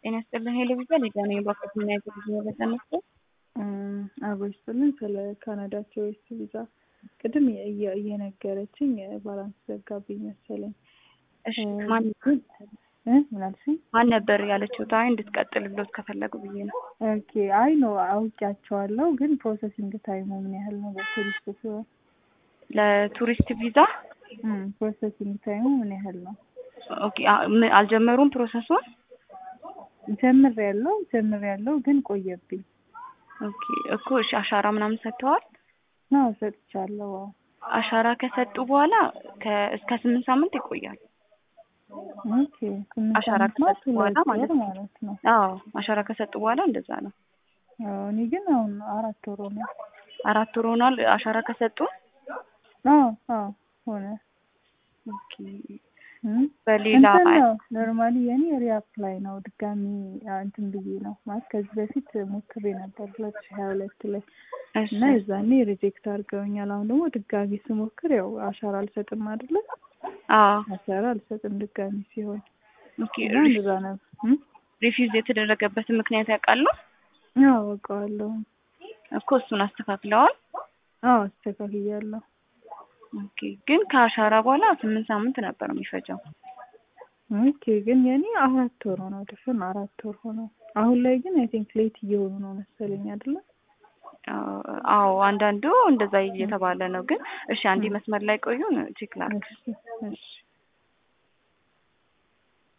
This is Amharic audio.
ጤና ይስጥልን ሄሎ ቪዛ ሊዳ ነኝ። በወቅት ምን አይነት ጊዜ በተነስቶ አብሮ ይስጥልን። ስለ ካናዳ ቱሪስት ቪዛ ቅድም እየ- እየነገረችኝ ባላንስ ዘጋብኝ መሰለኝ። እሺ ማን እ ምን አልሽኝ? ማን ነበር ያለችው? ታይ እንድትቀጥል ብሎት ከፈለጉ ብዬ ነው። ኦኬ አይ ኖ አውቂያቸዋለሁ፣ ግን ፕሮሰሲንግ ታይሙ ምን ያህል ነው? በቱሪስት ሲሆን ለቱሪስት ቪዛ ፕሮሰሲንግ ታይሙ ምን ያህል ነው? ኦኬ አ- ም- አልጀመሩም ፕሮሰሱን። ጀምር ያለው ጀምር ያለው ግን ቆየብኝ። ኦኬ እኮ እሺ አሻራ ምናምን ሰጥተዋል። ነው ሰጥቻለሁ። አዎ። አሻራ ከሰጡ በኋላ ከ- እስከ ስምንት ሳምንት ይቆያል። ኦኬ ስምንት አሻራ ዓመት ማለት ከሰጡ በኋላ ሁለት ማለት ወር ነው። ማለት ነው። አዎ አሻራ ከሰጡ በኋላ እንደዛ ነው። አዎ፣ እኔ ግን አሁን አራት ወር ሆነ። አራት ወር ሆኗል አሻራ ከሰጡ። አዎ አዎ ሆነ። ኦኬ እም? በሌላ እንትን ነው ኖርማሊ የኔ ሪአፕላይ ነው ድጋሚ አ- እንትን ብዬ ነው ማለት ከዚህ በፊት ሞክሬ ነበር ሁለት ሺህ ሀያ ሁለት ላይ እሺ እና የዛኔ ሪጀክት አድርገውኛል። አሁን ደግሞ ድጋሚ ስሞክር ያው አሻራ አልሰጥም አይደለ? አዎ አሻራ አልሰጥም ድጋሚ ሲሆን ኦኬ እና እንደዛ ነው። እም? ሪፊውዝ የተደረገበትን ምክንያት ያውቃሉ አዎ አውቀዋለሁ። እኮ እሱን አስተካክለዋል። አዎ አስተካክያለሁ። ኦኬ ግን ከአሻራ በኋላ ስምንት ሳምንት ነበር የሚፈጀው። ኦኬ ግን የኔ አራት ወር ሆነው ድፍን አራት ወር ሆነው። አሁን ላይ ግን አይ ቲንክ ሌት እየሆኑ ነው መሰለኝ አይደለ? አዎ አዎ፣ አንዳንዱ እንደዛ እየተባለ ነው። ግን እሺ አንዴ መስመር ላይ ቆዩን ቼክ ላድርግ። እሺ እሺ